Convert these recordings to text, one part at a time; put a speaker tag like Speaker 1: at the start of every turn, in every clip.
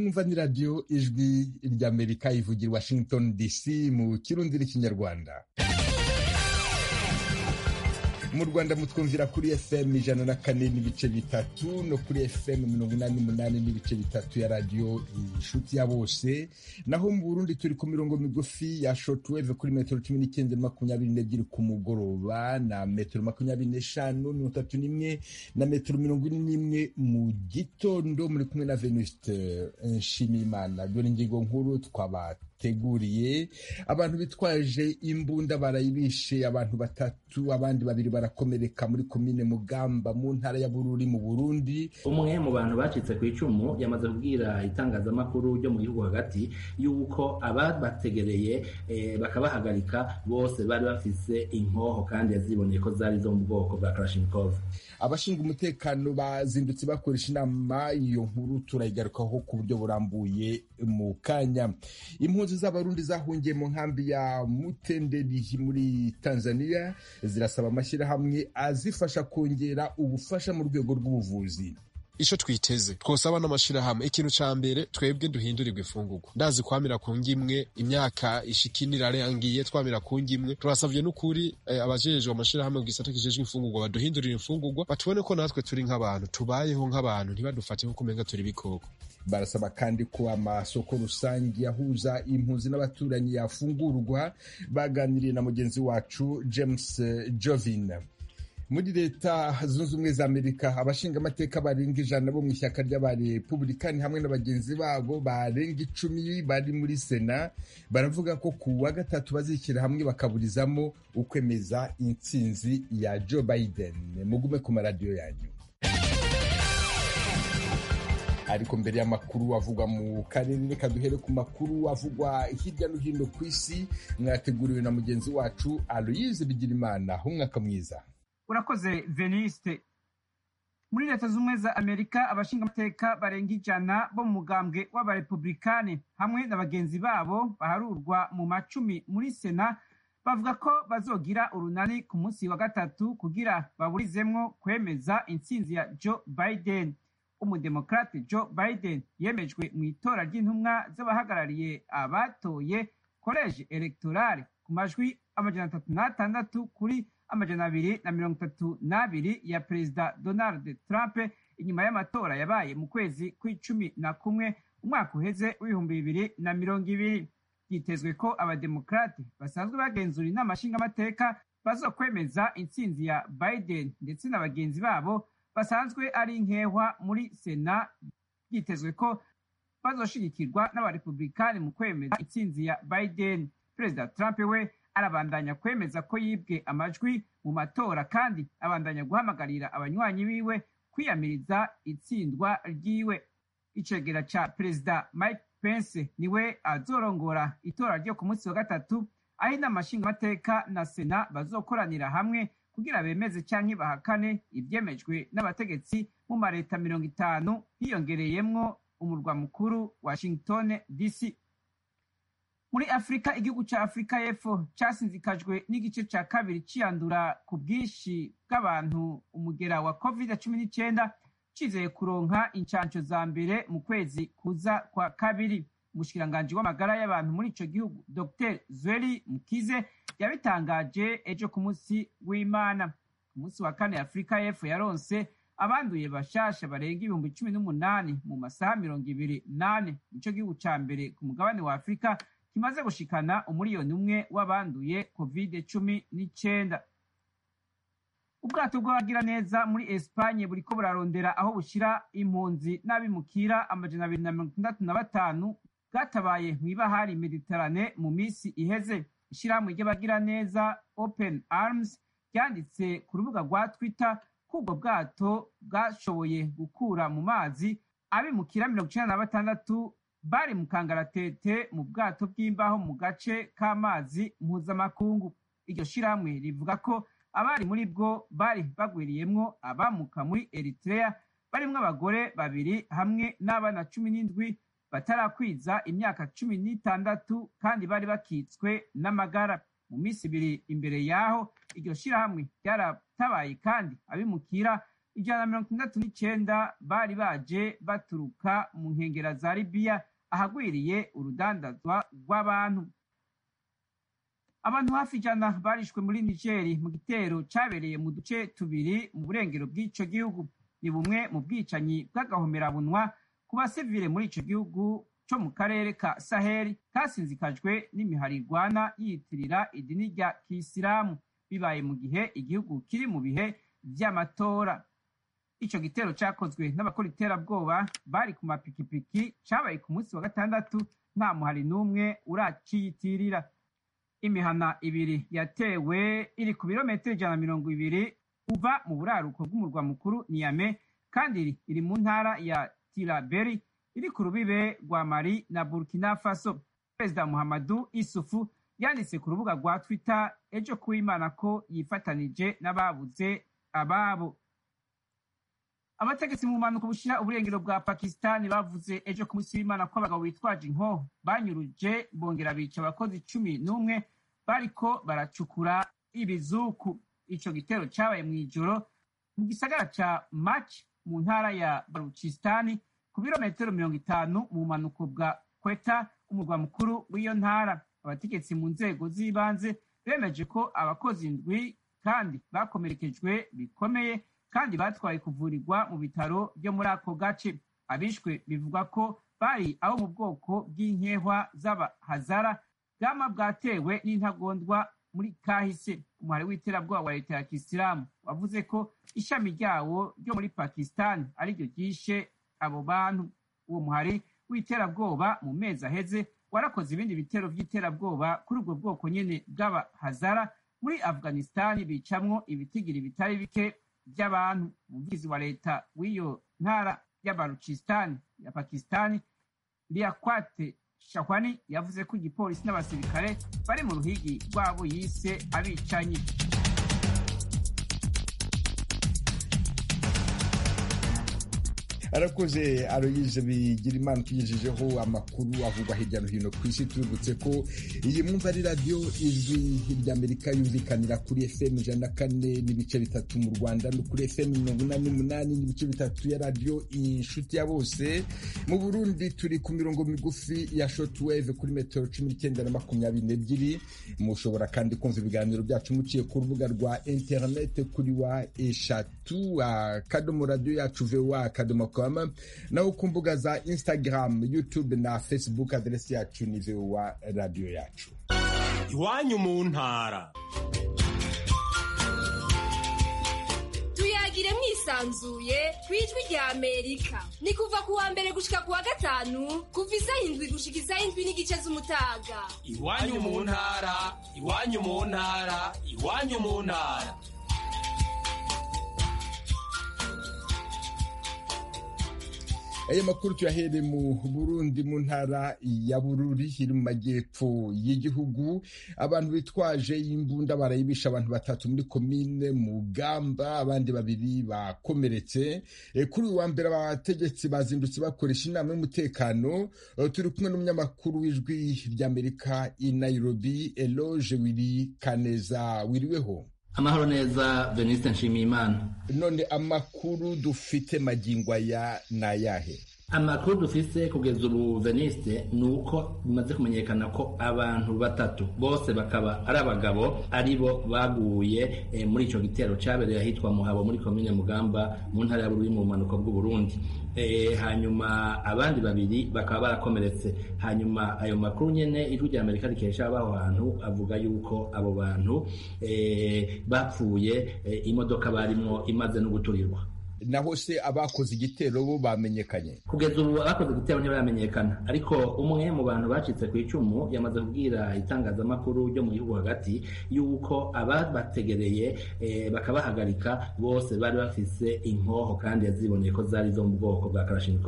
Speaker 1: mwumva ni radiyo ijwi ry'amerika ivugira washington dc mu kirundi n'ikinyarwanda mu rwanda mutwumvira kuri fm ijana na kane n'ibice bitatu no kuri fm mirongo inani n'umunani n'ibice bitatu ya radiyo inshuti ya bose naho mu burundi turi ku mirongo migufi ya shortwave kuri metero cumi n'icyenda makumyabiri n'ebyiri ku mugoroba na metero makumyabiri n'eshanu mirongo itatu n'imwe na metero mirongo ine n'imwe mu gitondo muri kumwe na venuste nshimiyimana dore ingingo nkuru twabateguriye abantu bitwaje imbunda barayibishe abantu batatu abandi babiri barakomereka muri komine mugamba mu ntara ya bururi mu burundi
Speaker 2: umwe mu bantu bacitse ku icumu yamaze kubwira itangazamakuru ryo mu gihugu hagati yuko ababategereye eh, bakabahagarika bose bari bafise inkoho kandi yaziboneye ko zari zo mu bwoko bwa kalashnikov
Speaker 1: abashinzwe umutekano bazindutse bakoresha inama iyo nkuru turayigarukaho ku buryo burambuye mu kanya impunzi z'abarundi zahungiye mu nkambi ya mutenderi muri tanzania zirasaba amashyirahamwe azifasha kongera ubufasha mu rwego rw'ubuvuzi
Speaker 3: ico twiteze twosaba n'amashirahamwe ikintu ca mbere twebwe duhindurirwa ifungurwa ndazi kwamira ku ngimwe imyaka ishikini irarangiye twamira ku ngimwe turasavye n'ukuri eh, abajejwe amashirahamwe gisata kijejwe imfungurwa baduhindurira imfungurwa batubone ko natwe turi nk'abantu tubayeho nk'abantu ntibadufate nk'uko umenga turi ibikoko
Speaker 1: barasaba kandi ko amasoko rusange yahuza impunzi n'abaturanyi yafungurwa baganiriye na mugenzi wacu james jovin muri leta zunze ubumwe za amerika abashingamateka barenga ijana bo mu ishyaka ry'abarepubulikani hamwe na bagenzi babo barenga icumi bari muri sena baravuga ko ku wa gatatu bazishyira hamwe bakaburizamo ukwemeza intsinzi ya joe biden mugume ku maradiyo yanyu ariko mbere y'amakuru avugwa mu karere reka duhere ku makuru avugwa hirya no hino ku isi mwateguriwe na mugenzi wacu aloyize bigirimana umwaka mwiza
Speaker 4: urakoze veniste muri leta z'ubumwe za amerika abashingamateka barenga ijana bo mu mugambwe w'abarepublikani hamwe na bagenzi babo baharurwa mu macumi muri sena bavuga ko bazogira urunani ku munsi wa gatatu kugira baburizemwo kwemeza intsinzi ya joe biden umudemokrate joe biden yemejwe mu itora ry'intumwa z'abahagarariye abatoye koleji electorale ku majwi amajana atatu n'atandatu kuri amajana abiri na mirongo itatu n'abiri ya perezida donald trump inyuma y'amatora yabaye mu kwezi kw'icumi na kumwe umwaka uheze w'ibihumbi bibiri na mirongo ibiri byitezwe ko abademokrate basanzwe bagenzura inama nshingamateka bazokwemeza intsinzi ya biden ndetse na bagenzi babo basanzwe ari nkehwa muri sena byitezwe ko bazoshigikirwa n'abarepublikani mu kwemeza intsinzi ya biden perezida trump we arabandanya kwemeza ko yibwe amajwi mu matora kandi abandanya guhamagarira abanywanyi biwe kwiyamiriza itsindwa ryiwe icegera ca perezida mike pence niwe azorongora itora ryo ku munsi wa gatatu aho inama nshingamateka na sena bazokoranira hamwe kugira bemeze canke bahakane ivyemejwe n'abategetsi mu mareta mirongo itanu hiyongereyemwo umurwa mukuru washington dc muri afurika igihugu ca afurika y'epfo casinzikajwe n'igice ca kabiri ciyandura ku bwinshi bw'abantu umugera wa covid cumi n'icenda cizeye kuronka incanco za mbere mu kwezi kuza kwa kabiri umushikiranganji w'amagara y'abantu muri ico gihugu dr zweli mukize yabitangaje ejo ku munsi w'imana ku munsi wa kane afurika y'epfo yaronse abanduye bashasha barenga ibihumbi cumi n'umunani mu masaha mirongo ibiri nane nico gihugu ca mbere ku mugabane wa afurika kimaze gushikana umuriyoni umwe w'abanduye covid cumi n'icenda ubwato bw'abagiraneza muri esipanye buriko burarondera aho bushira impunzi n'abimukira amajana abiri na mirongo itandatu na batanu bwatabaye mw'ibahari mediterane mu misi iheze ishirahamwe ry'abagiraneza open arms ryanditse ku rubuga rwa twitter ko ubwo bwato bwashoboye gukura mu mazi abimukira mirongo icenda na batandatu bari mu kangaratete mu bwato bw'imbaho mu gace k'amazi mpuzamakungu iryo shirahamwe rivuga ko abari muri bwo bari bagwiriyemwo abamuka muri eritrea barimwo abagore babiri hamwe n'abana cumi n'indwi batarakwiza imyaka cumi n'itandatu kandi bari bakitswe n'amagara mu minsi ibiri imbere yaho iryo shirahamwe ryaratabaye kandi abimukira ijana na mirongo itandatu n'icenda bari baje baturuka mu nkengera za libiya ahagwiriye urudandazwa rw'abantu abantu hafi ijana barishwe muri nigeri mu gitero cabereye mu duce tubiri mu burengero bw'ico gihugu ni bumwe mu bwicanyi bw'agahomerabunwa ku basivile muri ico gihugu co mu karere ka saheli kasinzikajwe n'imihari igwana yiyitirira idini rya kisilamu bibaye mu gihe igihugu kiri mu bihe vy'amatora ico gitero cakozwe n'abakora iterabwoba bari ku mapikipiki cabaye ku munsi wa gatandatu nta muhari n'umwe uraciyitirira imihana ibiri yatewe iri ku birometero ijana na mirongo ibiri uva mu buraruko bw'umurwa mukuru niyame kandi iri mu ntara ya tiraberi iri ku rubibe rwa mali na burkina faso perezida muhammadu isufu yanditse ku rubuga rwa twitter ejo kuwimana ko yifatanije n'ababuze ababo abategetsi mu mpanuka bushyira uburengero bwa pakisitani bavuze ejo ku munsi w'imana ko abagabo bitwaje inkoho banyuruje bongera bica abakozi cumi n'umwe bariko baracukura ibizuku ico gitero cabaye mw'ijoro mu gisagara ca mach mu ntara ya baruchistani ku birometero mirongo itanu mu bumanuko bwa kweta umurwa mukuru w'iyo ntara abategetsi mu nzego z'ibanze bemeje ko abakozi indwi kandi bakomerekejwe bikomeye kandi batwaye kuvurirwa mu bitaro byo muri ako gace abishwe bivuga ko bari abo mu bwoko bw'inkehwa z'abahazara bwama bwatewe n'intagondwa muri kahise umuhari w'iterabwoba wa leta ya kisilamu wavuze ko ishami ryawo ryo muri pakistan ariryo ryishe abo bantu uwo muhari w'iterabwoba mu mezi aheze warakoze ibindi bitero by'iterabwoba kuri ubwo bwoko nyene bw'abahazara muri afghanistani bicamwo ibitigiri bitari bike by'abantu umuvugizi wa leta w'iyo ntara y'abaruchistani ya pakistani liakwate shahwani yavuze ko igipolisi n'abasirikare bari mu ruhigi rwabo yise abicanyi
Speaker 1: arakoze aroyize bigira imana tugejejeho amakuru avugwa hirya no hino ku isi tubibutse ko iyi mwumva ari radiyo ijwi ry'amerika yumvikanira kuri fm ijana na kane n'ibice bitatu mu rwanda no kuri fm mirongo inani n'umunani n'ibice bitatu ya radiyo inshuti ya bose mu burundi turi ku mirongo migufi ya shotwave kuri metero cumi n'icyenda na makumyabiri n'ebyiri mushobora kandi kumva ibiganiro byacu muciye ku rubuga rwa interinete kuri wa eshatu akadomo radiyo yacu voa akadomo com naho ku mbuga za instagram youtube na facebook aderesi yacu ni voa radiyo yacu
Speaker 5: iwanyu mu ntara
Speaker 6: tuyagire mwisanzuye ku ijwi rya amerika ni kuva ku wa mbere gushika ku wa gatanu kuva isaha indwi gushika isaha indwi n'igice z'umutaga
Speaker 5: iwanyu mu ntara iwanyu mu ntara iwanyu mu ntara
Speaker 1: aya makuru tuyahere mu burundi mu ntara ya bururi iri mu majyepfo y'igihugu abantu bitwaje imbunda barayibisha abantu batatu muri komine mugamba abandi babiri bakomeretse kuri uyu wa mbere abategetsi bazindutse bakoresha inama y'umutekano turi kumwe n'umunyamakuru w'ijwi ry'amerika i nairobi eloge wiri kaneza wiriweho
Speaker 2: amahoro neza veniste nshimiyimana
Speaker 1: none amakuru dufite magingo aya ni ayahe
Speaker 2: amakuru dufise kugeza ubu veniste ni uko bimaze kumenyekana ko abantu batatu bose bakaba ari abagabo aribo baguye e, muri ico gitero cabereye ahitwa muhabo muri komine mugamba mu ntara ya bururi mu bumanuko bw'uburundi e, hanyuma abandi babiri bakaba barakomeretse hanyuma ayo makuru nyene ijwi rya amerika rikesha abaho hantu avuga yuko abo bantu e, bapfuye e, imodoka barimwo imaze no guturirwa
Speaker 1: naho se abakoze igitero bo bamenyekanye
Speaker 2: kugeza ubu abakoze igitero ntibamenyekana ariko umwe mu bantu bacitse ku icumu yamaze kubwira itangazamakuru ryo mu gihugu hagati yuko ababategereye e, bakabahagarika bose bari bafise inkoho kandi yaziboneye ko zari zo mu bwoko bwa karashinikov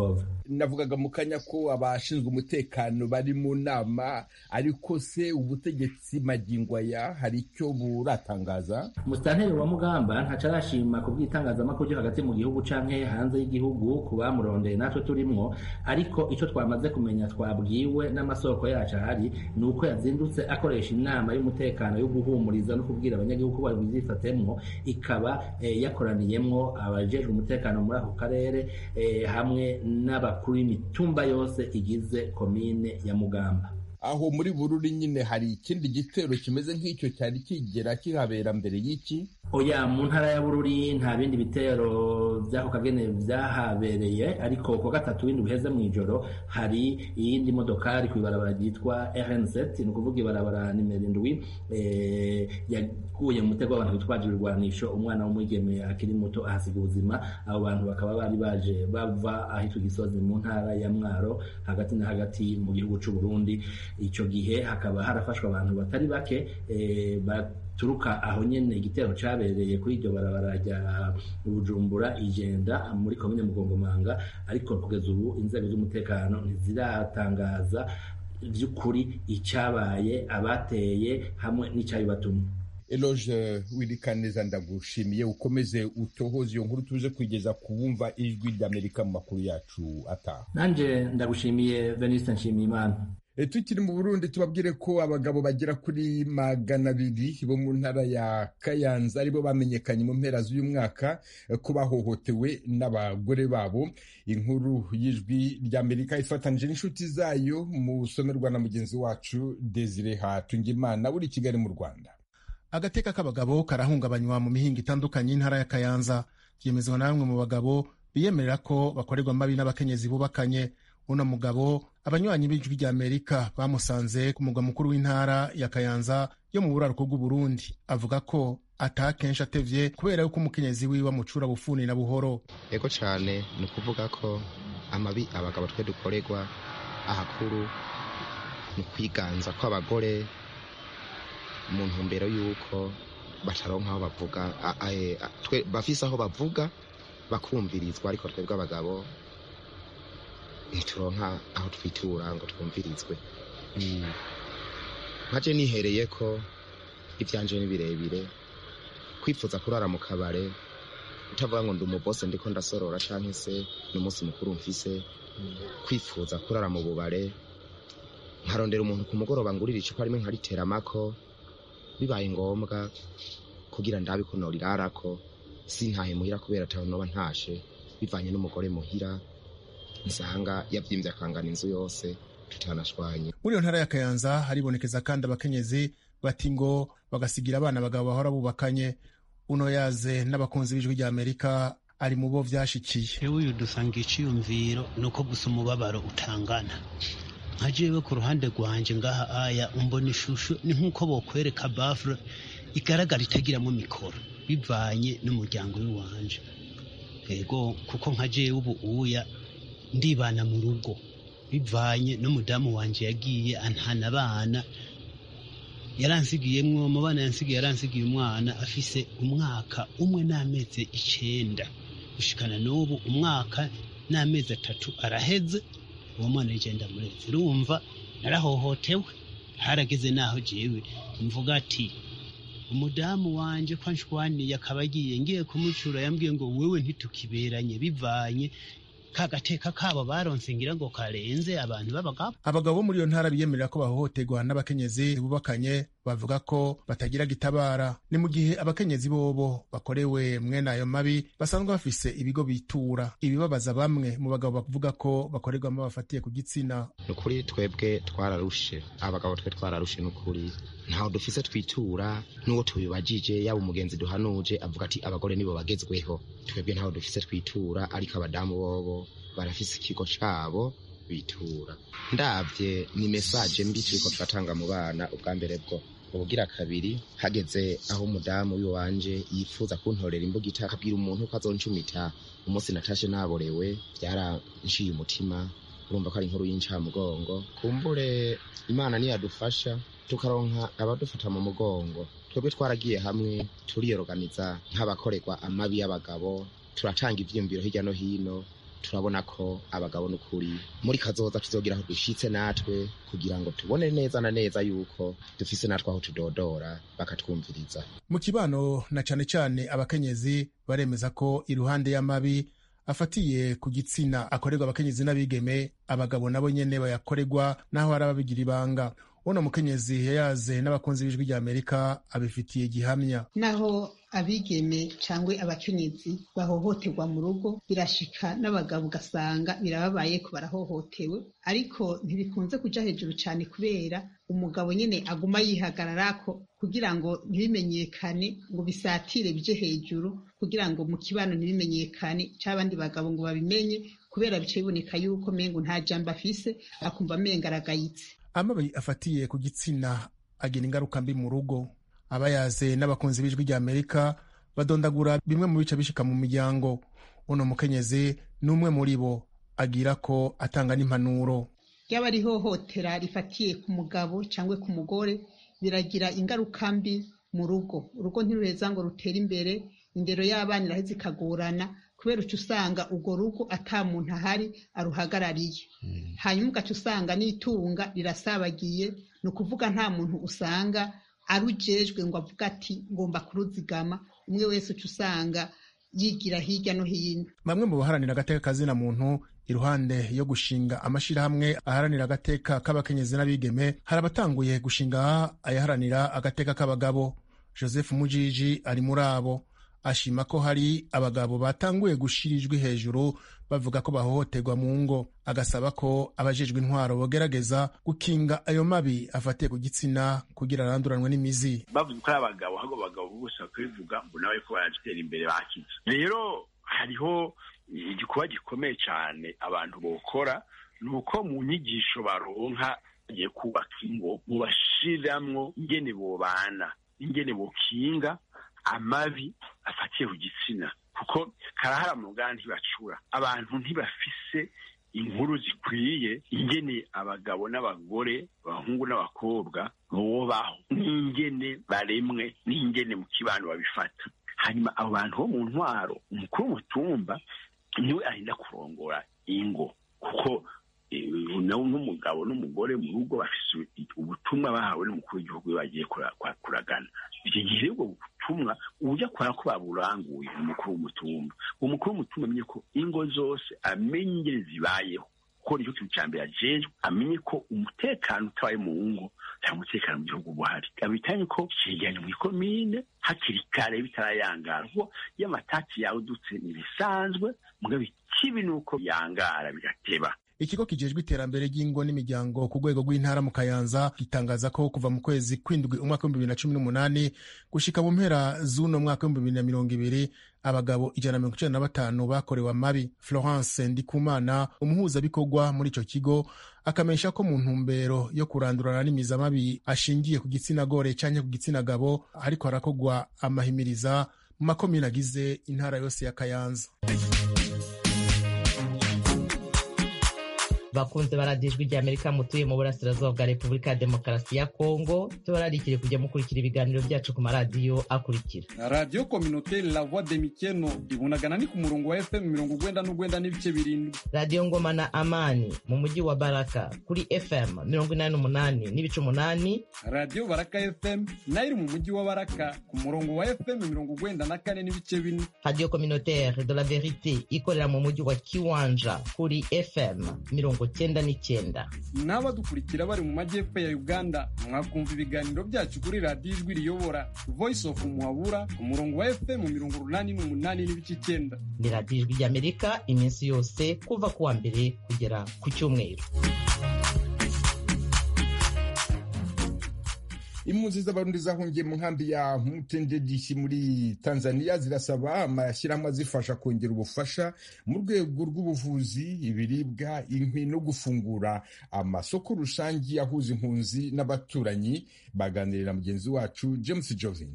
Speaker 1: navugaga mu kanya ko abashinzwe umutekano bari mu nama ariko se ubutegetsi magingo aya hari icyo buratangaza
Speaker 2: musitanteri wa mugamba ntaco arashima ku bw'itangazamakuru ryo hagati mu gihugu canke hanze y'igihugu ku bamurondeye natwe turimwo ariko ico twamaze kumenya twabwiwe n'amasoko yacu ahari ni uko yazindutse akoresha inama y'umutekano yo guhumuriza no kubwira abanyagihugu ko babyifatemwo ikaba eh, yakoraniyemwo abajejwe umutekano muri ako karere eh, hamwe n'abakuru b'imitumba yose igize komine ya mugamba
Speaker 1: aho muri bururi nyine hari ikindi gitero kimeze nk'icyo cyari kigera kihabera mbere y'iki
Speaker 2: oya mu ntara ya bururi nta bindi bitero by'ako kagene byahabereye ariko ku gatatu w'indwi uheze mu ijoro hari iyindi modokari ku ibarabara ryitwa rn7 ni ukuvuga ibarabara nimero indwi eh, yaguye mu mutego w'abantu bitwaje ibirwanisho umwana w'umwigeme akiri muto ahasiga ubuzima abo bantu bakaba bari baje bava ahitwa gisozi mu ntara ya mwaro hagati na hagati mu gihugu c'u burundi ico gihe hakaba harafashwe abantu batari bake eh, baturuka aho nyene igitero cabereye kuri iryo barabara rya bujumbura igenda muri komine mugongomanga ariko kugeza ubu inzego z'umutekano ntiziratangaza vy'ukuri icabaye abateye hamwe n'icabibatumye
Speaker 1: eloge wirikaneza ndagushimiye ukomeze utohoze iyo nkuru tuze kugeza ku bumva ijwi ry'amerika mu makuru yacu ataha
Speaker 2: nanje ndagushimiye veniste nshimiyimana
Speaker 1: E, tukiri mu burundi tubabwire ko abagabo bagera kuri magana abiri bo mu ntara ya kayanza aribo bamenyekanye mu mpera z'uyu mwaka eh, ko bahohotewe n'abagore babo inkuru y'ijwi ry'amerika ifatanije n'inshuti zayo mu somerwa na mugenzi wacu desire hatungimana uri i kigali mu rwanda
Speaker 7: agateka k'abagabo karahungabanywa mu mihinga itandukanye y'intara ya kayanza byemezwa na bamwe mu bagabo biyemerera ko bakorerwa mabi n'abakenyezi bubakanye uno mugabo abanywanyi b'ijwi rya amerika bamusanze ku mugwa mukuru w'intara ya kayanza yo mu buraruko bw'uburundi avuga ko atakenshi atevye kubera yuko umukenyezi wiwe amucura bufuni na buhoro
Speaker 8: ego cyane ni ukuvuga ko amabi abagabo twe dukorerwa ahakuru ni ukwiganza kw'abagore mu ntumbero y'uko bataronka aho bavuga a- a- e, a- twe- bafise aho bavuga bakumvirizwa ariko twebwe abagabo ntituronka aho twitura ngo twumvirizwe nkaje nihereye ko ibyanje ni birebire kwifuza kurara mu kabare utavuga ngo ndi umubose ndiko ndasorora canke se ni umunsi mukuru mfise kwifuza kurara mu bubare nkarondera umuntu ku mugoroba ngurira icupa rimwe nkariteramako bibaye ngombwa kugira ndabe ko norirarako sintahe muhira kubera ataho noba ntashe bivanye n'umugore muhira nsanga yavyimbye akangana inzu yose tutanashwanye
Speaker 7: muri iyo ntara ya kayanza haribonekeza kandi abakenyezi bati ngo bagasigira abana abagabo bahora bubakanye uno yaze n'abakunzi b'ijwi rya amerika ari mu bo vyashikiye
Speaker 9: jewe uyu dusanga iciyumviro ni uko gusa umubabaro utangana nka jewe ku ruhande rwanje ngaha aya umbona ishusho ni nk'uko bokwereka bafure igaragara itagiramo mikoro bivanye n'umuryango w'iwanje ego kuko nka jewe ubu uya ndibana mu rugo bivanye n'umudamu wanje yagiye antana abana yaransigiyemwo mu bana yansigiye yaransigiye umwana afise umwaka umwe n'amezi icenda gushikana n'ubu umwaka n'amezi atatu araheze uwo mwana yigenda murezi urumva narahohotewe harageze naho jewe mvuga ati umudamu wanje ko anshwaniye akaba agiye ngiye kumucura yambwiye ngo wewe ntitukiberanye bivanye ka gateka kabo baronse ngira ngo karenze abantu b'abagabo
Speaker 7: abagabo bo muri iyo ntara biyemerera ko bahohoterwa n'abakenyezi bubakanye bavuga ko batagira gitabara ni mu gihe abakenyezi bobo bakorewe mwene ayo mabi basanzwe bafise ibigo bitura ibibabaza bamwe mu bagabo bavuga ko bakorerwamo bafatiye ku gitsina
Speaker 8: ni ukuri twebwe twararushe abagabo twe twararushe ni ukuri ntaho dufise twitura n'uwo tubibajije yaba umugenzi duhanuje avuga ati abagore nibo bagezweho twebwe ntaho dufise twitura ariko abadamu bobo barafise ikigo cabo bitura ndavye ni mesaje mbi turiko turatanga mu bana ubwa mbere bwo ubugira kabiri hageze aho umudamu w'iwanje yifuza kuntorera imbugita akabwira umuntu ko azoncumita umunsi natashe naborewe byaranciye umutima urumva ko ari inkuru y'incamugongo kumbure imana niyadufasha tukaronka abadufata mu mugongo twebwe twaragiye hamwe turiyoroganiza nk'abakorerwa amabi y'abagabo turatanga ivyiyumviro hirya no hino turabona ko abagabo n'ukuri muri kazoza tuzogira aho dushitse natwe kugira ngo tubone neza na neza yuko dufise natwe aho tudodora bakatwumviriza
Speaker 7: mu kibano na cane cane abakenyezi baremeza ko iruhande y'amabi afatiye ku gitsina akorerwa abakenyezi n'abigeme abagabo nabo nyene bayakorerwa naho hari ababigira ibanga uno mukenyezi yayaze n'abakunzi b'ijwi rya amerika abifitiye gihamya
Speaker 10: naho abigeme cyangwa abakenyezi bahohoterwa mu rugo birashika n'abagabo ugasanga birababaye ko barahohotewe ariko ntibikunze kuja hejuru cyane kubera umugabo nyine aguma yihagararako kugira ngo ntibimenyekane ngo bisatire bije hejuru kugira ngo mu kibano ntibimenyekane cy'abandi bagabo ngo babimenye kubera bice biboneka yuko mengo nta jambo afise akumva amenga aragayitse
Speaker 7: amabi afatiye ku gitsina agira ingaruka mbi mu rugo abayaze n'abakunzi b'ijwi rya amerika badondagura bimwe mu bice bishika mu miryango uno mukenyezi ni umwe muri bo agira ko atanga n'impanuro
Speaker 10: ryaba ari ihohotera rifatiye ku mugabo cyangwa ku mugore biragira ingaruka mbi mu rugo urugo ntiruheza ngo rutere imbere indero y'abana iraheza ikagorana kubera uca usanga urwo rugo ata muntu ahari aruhagarariye hanyuma ugaca usanga n'itunga rirasabagiye ni ukuvuga nta muntu usanga arujejwe ngo avuga ati ngomba kuruzigama umwe wese uca usanga yigira hirya no hino
Speaker 7: bamwe mu baharanira agateka kazina muntu iruhande yo gushinga amashirahamwe aharanira agateka k'abakenyezi n'abigeme hari abatanguye gushinga ayaharanira agateka k'abagabo joseph mujiji ari muri abo ashima ko hari abagabo batanguye gushira ijwi hejuru bavuga ko bahohoterwa mu ngo agasaba ko abajejwe intwaro bogerageza gukinga ayo mabi afatiye ku gitsina kugira aranduranwe n'imizi
Speaker 11: bavuze ko ari abagabo ahubwo abagabo bose bakabivuga ngo nawe ko baratera imbere bakize rero hariho igikorwa gikomeye cyane abantu bokora ni uko mu nyigisho baronka bagiye kubaka ingo mubashiramwo ingene bobana ingene bokinga amabi afatiye ku gitsina kuko karahara mu ruganda ntibacura abantu ntibafise inkuru zikwiye ingene abagabo n'abagore abahungu n'abakobwa bobaho n'ingene baremwe n'ingene mu kibano babifata hanyuma abo bantu bo mu ntwaro umukuru w'umutumba niwe arinda kurongora ingo kuko n'umugabo n'umugore mu rugo bafise ubutumwa bahawe n'umukuru w'igihugu iyo bagiye kuragana icyo gihe ubwo butumwa ujya kubara ko baburanguye umukuru w'umutumba uwo mukuru w'umutumba amenye ko ingo zose amenye ingene zibayeho kuko nicyo kintu cya mbere ajejwe amenye ko umutekano utabaye mu ngo nta mutekano mu gihugu buhari abitanye ko cegeranye mu ikomine hakiri kare bitarayangara kuko iyo amatati yawe udutse ntibisanzwe mugabo ikibi ni uko yangara bigateba
Speaker 7: ikigo kijejwe iterambere ry'ingo n'imiryango ku rwego rw'intara mu kayanza gitangaza ko kuva mu kwezi kw'indwi umwaka w'ibihumbi bibiri na cumi n'umunani gushika mu mpera z'uno mwaka w'ibihumbi bibiri na mirongo ibiri abagabo ijana na mirongo icenda na batanu bakorewe amabi florence ndikumana umuhuzabikorwa muri ico kigo akamenyesha ko mu ntumbero yo kurandurana n'imizamabi ashingiye ku gitsina gore canke ku gitsina gabo ariko harakorwa amahimiriza mu makomine agize intara yose ya kayanza
Speaker 12: bakunze baradijwe rya amerika mutuye mu burasirazuba bwa repubulika ya demokarasi ya kongo tubararikire kujya mukurikira ibiganiro byacu ku maradiyo akurikira
Speaker 13: radiyo kominoteri la voix de mikeno ibunagana ni ku murongo wa fm mirongo ugwenda n'ugwenda n'ibice birindwi
Speaker 12: radiyo ngoma na amani mu mujyi wa baraka kuri fm mirongo inani n'umunani n'ibice umunani
Speaker 13: radiyo baraka fm nayo iri mu mujyi wa baraka ku murongo wa fm mirongo ugwenda na kane n'ibice bine
Speaker 12: radiyo kominoteri de la verite ikorera mu mujyi wa kiwanja kuri fm mirongo cyenda n'icyenda
Speaker 13: n'abadukurikira bari mu majyepfo ya uganda mwakumva ibiganiro byacu kuri radiyo ijwi riyobora voice of muhabura ku murongo wa fm mirongo urunani n'umunani n'ibice icyenda
Speaker 12: ni radiyo ijwi ry'amerika iminsi yose kuva ku wa mbere kugera ku cyumweru
Speaker 1: impunzi z'abarundi zahungiye mu nkambi ya mutendedisi muri tanzania zirasaba amashyirahamwe azifasha kongera ubufasha mu rwego rw'ubuvuzi ibiribwa inkwi no gufungura amasoko rusange ahuza impunzi n'abaturanyi baganirira mugenzi wacu james jovin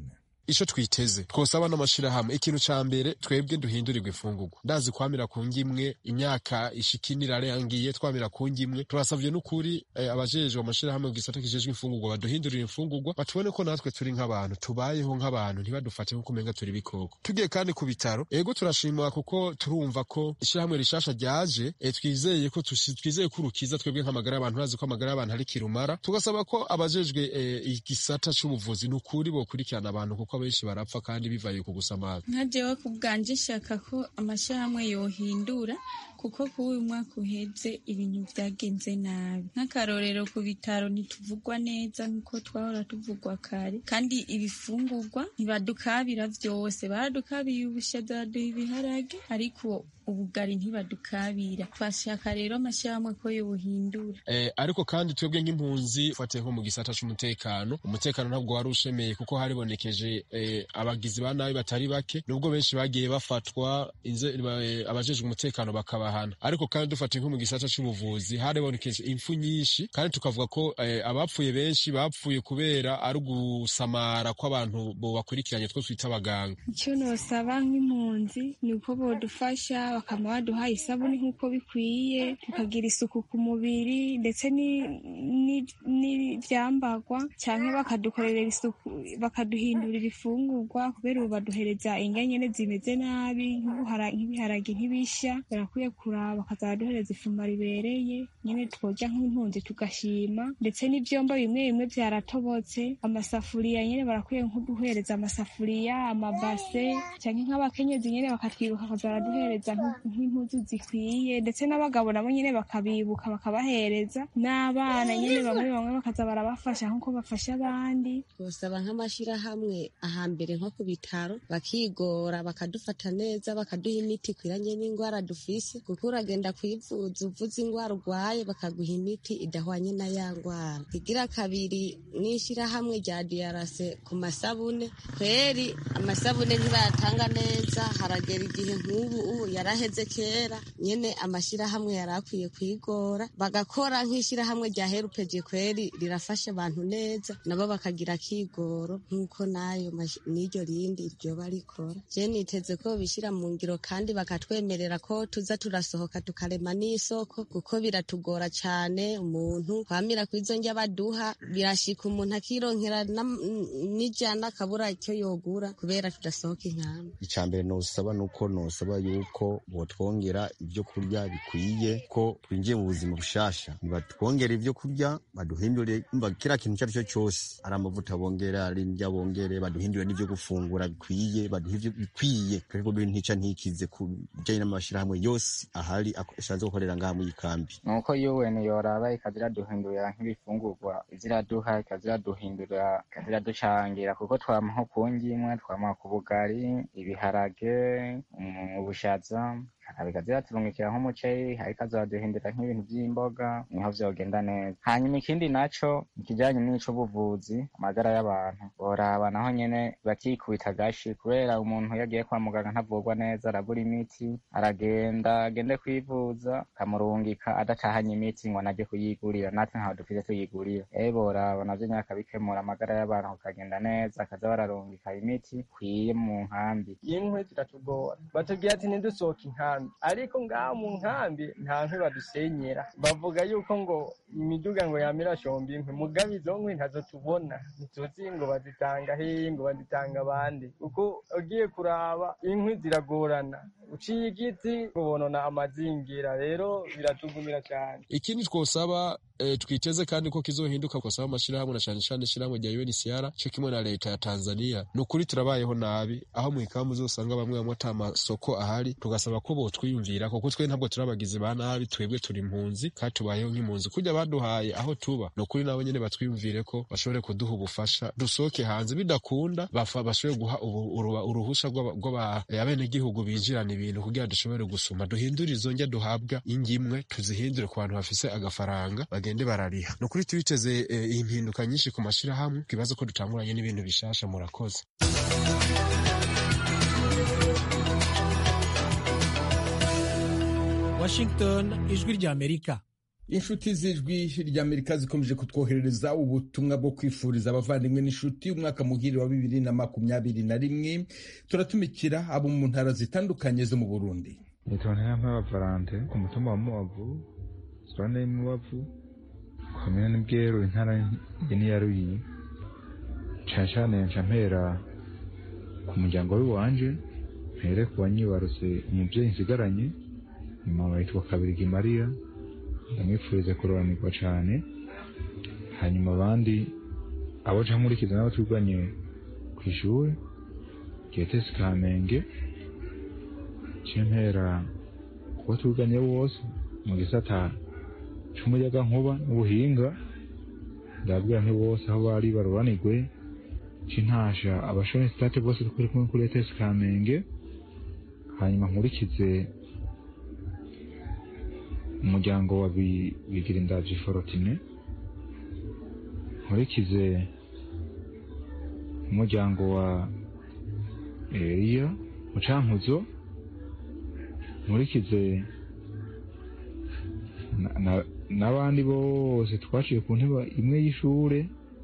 Speaker 3: ico twiteze twosaba n'amashirahamwe ikintu ca mbere twebwe duhindurirwa imfungurwa ndazi kwamira ku ngimwe imyaka ishikinira arangiye twamira ku ngimwe turasavye n'ukuri eh, abajejwe amashirahamwe mu gisata kijejwe imfungurwa baduhindurira imfungurwa batubone ko natwe turi nk'abantu tubayeho nk'abantu ntibadufate nk'uko umenga turi ibikoko tugiye kandi ku bitaro ego turashimwa kuko turumva ko ishirahamwe rishasha ryaje eh, twizeye ko tushi- twizeye ko urukiza twebwe nk'amagara y'abantu urazi ko amagara y'abantu ari kirumara tugasaba ko abajejwe eh, igisata c'ubuvuzi n'ukuri bokurikirana abantu kuko abenshi barapfa kandi bivaye ku gusamaza
Speaker 14: nka jewe ku bwanje nshaka ko amashyirahamwe yohindura kuko kuri uyu mwaka uheze ibintu byagenze nabi nk'akarorero ku bitaro ntituvugwa neza nk'uko twahora tuvugwa kare kandi ibifungurwa ntibadukabira byose baradukabiye ubushaza baraduha ibiharage ariko ubugari ntibadukabira twashaka rero amashyirahamwe ko yohindura
Speaker 3: Eh, ariko kandi twebwe nk'impunzi fatiye nko mu gisata c'umutekano umutekano ntabwo wari ushemeye kuko haribonekeje eh, abagizi ba nabi batari bake nubwo benshi bagiye bafatwa inze- eh, abajejwe umutekano bakabahana ariko kandi dufatiye nko mu gisata c'ubuvuzi haribonekeje impfu nyinshi kandi tukavuga ko eh, abapfuye benshi bapfuye kubera ari ugusamara kw'abantu bo bakurikiranye two twita abaganga
Speaker 14: icyo nosaba nk'impunzi ni uko bodufasha bakaba baduha isabune nk'uko bikwiye tukagira isuku ku mubiri ndetse ni- ni- n'ibyambarwa cyangwa bakadukorera isuku bakaduhindurira ifungurwa kubera ubu baduhereza indya nyene zimeze nabi nk'ubuhara- nk'ibiharage ntibishya barakwiye kuraba bakaza baraduhereza ifuma ribereye nyene twoja nk'impunzi tugashima ndetse n'ivyombo bimwe bimwe vyaratobotse amasafuriya nyene barakwiye nk'uduhereza amasafuriya amabase canke nk'abakenyezi nyene bakatwibuka bakaza baraduhereza nk'u- nk'impuzu zikwiye ndetse n'abagabo nabo nyene bakabibuka bakabahereza n'abana nyene bamwe bamwe bakaza barabafasha nk'uko bafasha abandi
Speaker 15: gusaba nk'amashyirahamwe ahambere nko ku bitaro bakigora bakadufata neza bakaduha imiti ikwiranye n'indwara dufise kuko uragenda kwivuza uvuze indwara urwaye bakaguha imiti idahwanye na ya ndwara igira kabiri n'ishyirahamwe rya diyarase ku masabune kweri amasabune ntibayatanga neza haragera igihe nk'ubu ubu yaraheze kera nyene amashyirahamwe yari akwiye kwigora bagakora nk'ishyirahamwe rya herupeje kweri rirafasha abantu neza nabo bakagira akigoro nk'uko nayo mash- n'iryo rindi ryoba rikora je niteze ko bishyira mu ngiro kandi bakatwemerera ko tuza turasohoka tukarema n'isoko kuko biratugora cane umuntu kwamira kw'izo ndya baduha birashika umuntu akironkera nam- n'ijana akabura icyo yogura kubera tudasohoka inkambi
Speaker 16: icambere nosaba nuko nosaba yuko botwongera ibyo kurya bikwiye ko twinjiye mu buzima bushasha nibatwongera ibyo kurya baduhindure umva kira kintu icyo ari cyo cyose ari amavuta bongere ari indya bongere baduhindure n'ibyo gufungura bikwiye baduhe ibyo bikwiye kuko ntica ntikize ku bijyanye n'amashyirahamwe yose ahari ak- ashatse gukorera ngaha muri iyi kambi
Speaker 17: nuko UN yoraba ikaza iraduhindurira nk'ibifungurwa iziraduha ikaza iraduhindurira ikaza iraducangira kuko twama nko ku ngimwe twama ku bugari ibiharage um, ubushaza bikaza iraturungikira nk'umuceri ariko azaduhindurira nk'ibintu by'imboga niho vyogenda neza hanyuma ikindi naco ikijanye n'ic'ubuvuzi amagara y'abantu boraba naho nyene bakikubita agashi kubera umuntu iyo agiye kwa muganga ntavurwa neza arabura imiti aragenda agende kwivuza akamurungika adatahanye imiti ngo anajye kuyigurira natwe ntaho dufite tuyigurira ewe boraba navyo nyene akabikemura amagara y'abantu kukagenda neza akaza bararungika imiti kwiye mu nkambi
Speaker 18: inkwi ziratugora batubwira ati ntidusohoke inkambi ariko ngaha mu nkambi nta nkwi badusenyera bavuga yuko ngo imiduga ngo yamira shomba inkwi mugabe izo nkwi ntazo tubona ntituzi ngo bazitanga hehe ngo bazitanga abandi kuko ugiye kuraba inkwi ziragorana uciye igiti ubonona amazingira rero biratugumira cyane
Speaker 3: ikindi twosaba eh, twiteze kandi ko kizohinduka twosaba amashirahamwe na cane cane ishirahamwe rya UNHCR co kimwe na leta ya Tanzania ni ukuri turabayeho nabi aho mu ikambu uzosanga bamwe bamwe ata masoko ahari tugasaba ko botwiyumvira kuko twe ntabwo turi abagizi ba nabi twebwe turi impunzi kandi tubayeho nk'impunzi kurya baduhaye aho tuba ni ukuri nabo nyene batwiyumvire ko bashobore kuduha ubufasha dusohoke hanze bidakunda bafa bashobore guha ubu- uruba- uruhusha rw'aba- rw'aba- eh, abenegihugu binjirana ibintu kugira dushobore gusuma duhindure izo ndya duhabwa ingimwe tuzihindure ku bantu bafise agafaranga bagende barariha ni ukuri tubiteze eh, impinduka nyinshi ku mashirahamwe twibaze ko dutanguranye n'ibintu bishasha murakoze
Speaker 19: Washington ijwi rya Amerika
Speaker 1: inshuti z'ijwi ry'amerika zikomeje kutwoherereza ubutumwa bwo kwifuriza abavandimwe n'inshuti umwaka muhire wa bibiri na makumyabiri na rimwe turatumikira abo mu ntara zitandukanye zo mu burundi
Speaker 19: nitwa ntiyampeba valante ku mutumba wa mubavu zone y'umubavu komine n'ubweru intara ya ruyi cane cane nca mpera ku muryango w'iwanje mpere ku banyibarutse umuvyeyi nsigaranye mama yitwa kabirigi mariya ndamwifuriza kuroranirwa cane hanyuma abandi abo ca nkurikiza nabo twiganye kw'ishure getesi kamenge cimpera kuba twiganye bose mu gisata c'umuyagankuba n'ubuhinga ndabwira nti bose aho bari baroranirwe cintasha abashoni state bose twari kumwe kuri etesi kamenge hanyuma nkurikize umuryango wa bigira indavyi forotine nkurikize umuryango wa eliya mucankuzo nkurikize n'abandi bose twaciye ku ntebe imwe y'ishure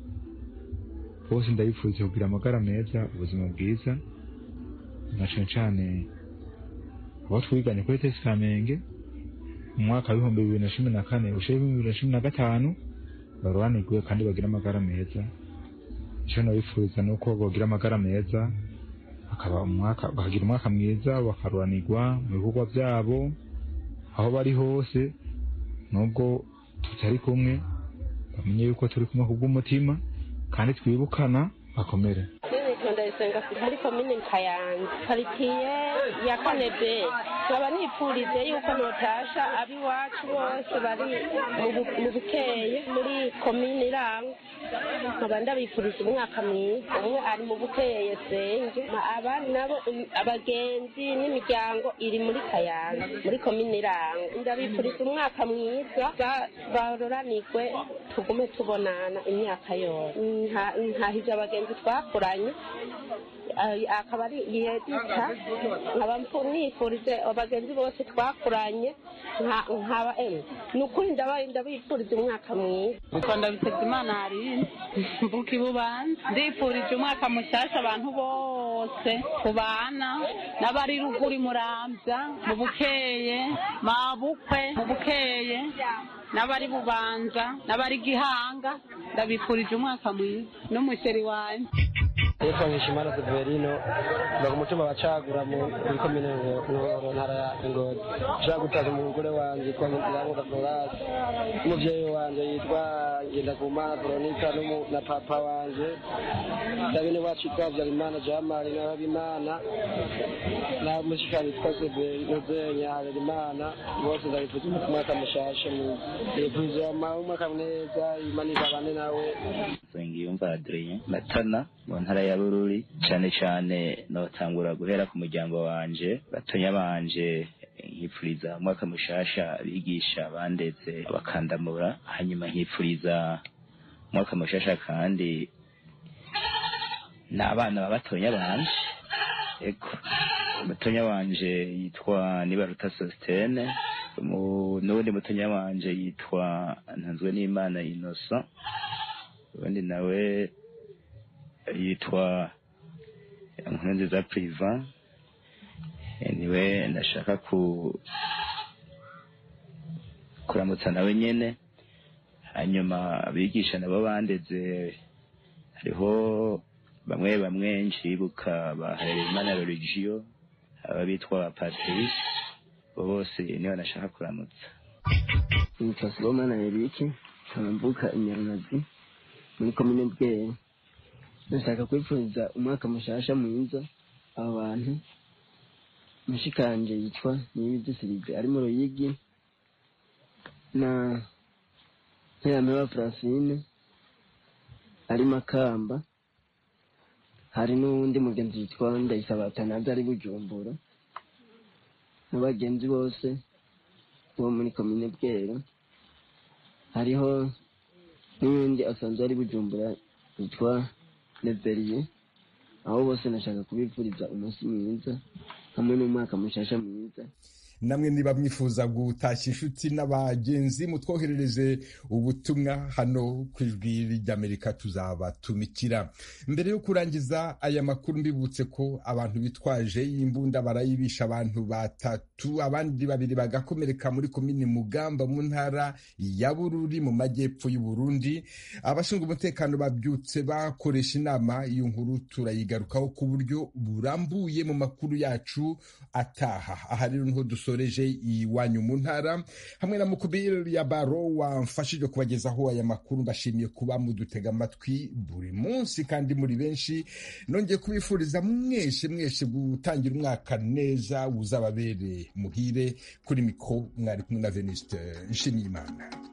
Speaker 19: bose ndabipfuriza kugira amagara meza ubuzima bwiza na cane cane abo twiganye kuri tesi kamenge mu mwaka w'ibihumbi bibiri na cumi na kane ushira ibihumbi bibiri na cumi na gatanu baroranirwe kandi bagira amagara meza ico nabipfuriza ni uko bogira amagara meza bakaba umwaka bakagira umwaka mwiza bakaroranirwa mu bikorwa vyabo aho bari hose nubwo tutari kumwe bamenye yuko turi kumwe kubw'umutima kandi twibukana bakomere
Speaker 20: ndayisenga muri komine kayanza karitsiye ya kane be nkaba nipfurize yuko notasha ab'iwacu bose bari mu bukeye muri komine iranga nkaba ndabifuriza umwaka mwiza umwe ari mu bukeye senge abandi nabo abagenzi n'imiryango iri muri kayanza muri komine iranga ndabifuriza umwaka mwiza baroranirwe tugume tubonana imyaka yose ntahije abagenzi twakuranye akaba ari yedita nkaba nifurize abagenzi bose twakuranye nkaba ni ukuri ndabifuriza umwaka mwiza
Speaker 21: nitwa ndabiteze imana harine mvuka ibubanza ndifurije umwaka mushyashya abantu bose kubana n'abari ruguru murambya mu bukeye mabukwe mu bukeye n'abari bubanza n'abari gihanga ndabifurije umwaka mwiza n'umusheri wanjye
Speaker 22: yitwa Nkishimana Severino mva ku mutumba wa Cagura muri komine Nkoro ntara ya Ngozi nshaka gutaza umugore wanje yitwa Nziramuka Florence umuvyeyi wanje yitwa Ngendakumana Veronica na papa wanje ndabene wacu yitwa Habyarimana Jamali na Habimana na mushikani yitwa Severino Zenya Habyarimana bose ndabifuza umwaka mushasha ndifuriza umwaka mwiza Imana izabane nawe
Speaker 23: Nsengiyumva Adrien Matana mu ntara ya Bururi cyane cyane notangura guhera ku muryango wanje batonya banje nkipfuriza umwaka mushasha bigisha bandetse bakandamura hanyuma nkipfuriza umwaka mushasha kandi n'abana babatonya banje eko mutonya wanje yitwa Nibaruta Sostene n'uwundi mutonya wanje yitwa Ntanzwe n'Imana Innocent ubundi nawe yitwa inkuru nziza priva niwe ndashaka ku kuramutsa nawe nyene hanyuma abigisha nabo bandeze hariho bamwe bamwe nshibuka ba Harerimana Religio aba bitwa Patrice bo bose niwe nashaka kuramutsa
Speaker 24: nitwa Sibomana Eric nkambuka Inyarunazi muri komine Bweye ndashaka kwifuriza umwaka mushasha mwiza aba bantu mushikanje yitwa niyibizi sirive ari mu ruyigi na nterameba francine ari makamba hari n'uwundi mugenzi yitwa ndayisaba atanazi ari bujumbura n'abagenzi bose bo muri komine bwera hariho n'uwundi asanzwe ari bujumbura yitwa Leveriye aho bose nashaka kubifuriza umunsi mwiza hamwe n'umwaka mushasha mwiza
Speaker 1: namwe niba mwifuza gutashya inshuti n'abagenzi mutwoherereze ubutumwa hano ku ijwi ry'amerika tuzabatumikira mbere yo kurangiza aya makuru mbibutse ko abantu bitwaje imbunda barayibisha abantu batatu abandi babiri bagakomereka muri komini mugamba mu ntara ya bururi mu majyepfo y'u Burundi abashinzwe umutekano babyutse bakoresha inama iyo nkuru turayigarukaho ku buryo burambuye mu makuru yacu ataha aha rero niho dusoreje iwanyu mu ntara hamwe na mukubiri ya baro wamfashije kubagezaho aya makuru mbashimiye kuba mudutega amatwi buri munsi kandi muri benshi nongeye kubifuriza mwese mwese gutangira umwaka neza uzababere muhire kuri mikoro mwari kumwe na veniste nshimiyimana